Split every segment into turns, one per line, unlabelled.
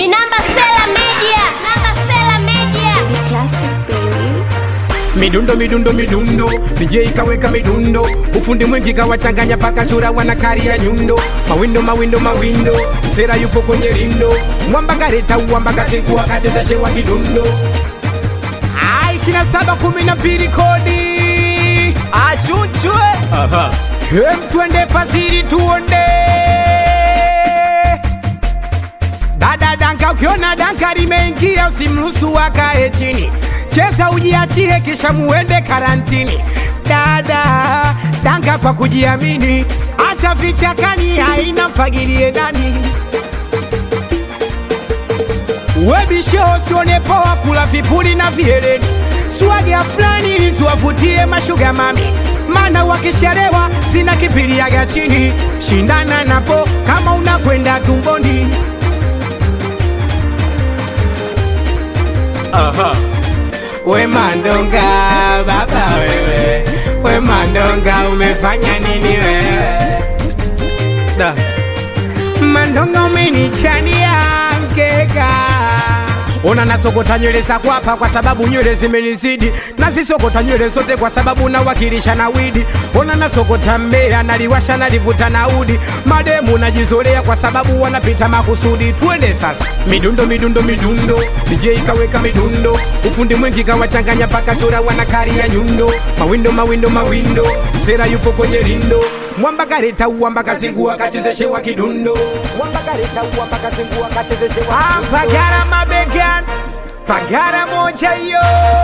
Minamba Sela Media. Namba Sela Media.
Classic baby.
midundo midundo midundo DJ kaweka midundo ufundi mwingi kawachanganya paka chura wanakari ya nyundo mawindo mawindo mawindo msera yupo kwenye rindo mwamba kareta uwamba kasiku akacheza shewa kidundo Ah, ishirini na saba kumi na mbili kodi
achunchwe
Hem, twende fasiri tuonde dada danka ukiona danka limeingia usimruhusu akae chini cheza ujiachie kisha muende karantini dada danka kwa kujiamini hata vichakani haina mfagilie ndani webisho usione poa kula vipuli na vieleni swaga fulani ziwavutie mashuga mami mana wakisharewa sina kipiliaga chini shindana napo kama unakwenda tumboni Aha. we mandonga baba wewe we mandonga umefanya nini wewe da. mandonga umenichania mkeka ona nasokota nywele za kwapa kwa sababu nywele zimenizidi nazisokota nywele zote kwa sababu nawakilisha na widi ona nasokota mbea naliwasha nalivuta na udi mademu najizolea kwa sababu wanapita makusudi twende sasa midundo midundo midundo DJ kaweka midundo ufundi mwingi kawachanganya paka chura wanakari ya nyundo mawindo mawindo mawindo msera yupo kwenye rindo mwamba kareta uwamba kazingua kachezeshewa kidundo mwamba kareta uwamba kazingua kachezeshewa ah, pagara mabegan pagara moja yo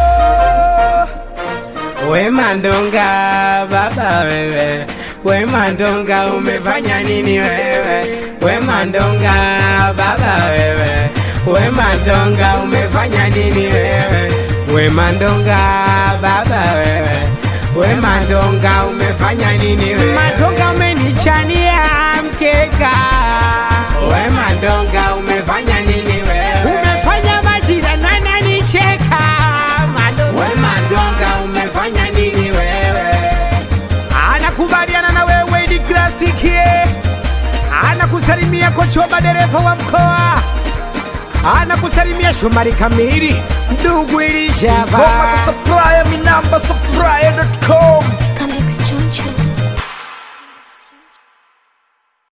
we mandonga baba wewe we mandonga umefanya nini wewe we mandonga baba wewe we mandonga umefanya nini wewe we mandonga baba wewe we mandonga umefanya nini wewe mandonga umenichania mkeka we mandonga umefanya nini wewe umefanya majira nana nicheka mandonga we mandonga umefanya nini wewe anakubaliana na wewe ni klasikie anakusalimia kochoba dereva wa mkoa anakusalimia Shomari Kamili ndugu
Ngoma
ilishava
za supplier, minamba supplier.com